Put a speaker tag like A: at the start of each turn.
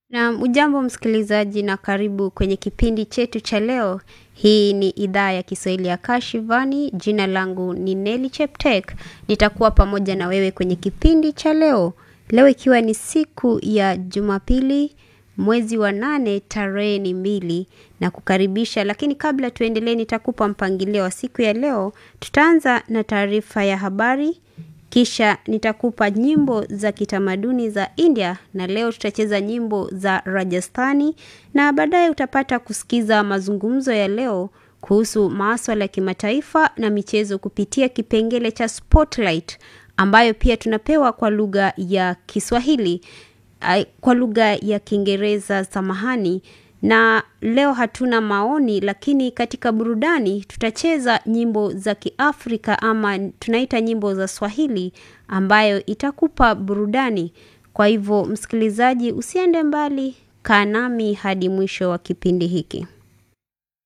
A: Na ujambo msikilizaji na karibu kwenye kipindi chetu cha leo. Hii ni idhaa ya Kiswahili ya Kashivani. Jina langu ni Nelly Cheptek. Nitakuwa pamoja na wewe kwenye kipindi cha leo. Leo ikiwa ni siku ya Jumapili, mwezi wa nane, tarehe ni mbili na kukaribisha. Lakini kabla tuendelee, nitakupa mpangilio wa siku ya leo. Tutaanza na taarifa ya habari kisha nitakupa nyimbo za kitamaduni za India na leo tutacheza nyimbo za Rajasthani na baadaye utapata kusikiza mazungumzo ya leo kuhusu maswala ya kimataifa na michezo kupitia kipengele cha Spotlight ambayo pia tunapewa kwa lugha ya Kiswahili kwa lugha ya Kiingereza samahani na leo hatuna maoni lakini katika burudani tutacheza nyimbo za Kiafrika ama tunaita nyimbo za Swahili ambayo itakupa burudani. Kwa hivyo msikilizaji usiende mbali, kaa nami hadi mwisho wa kipindi hiki.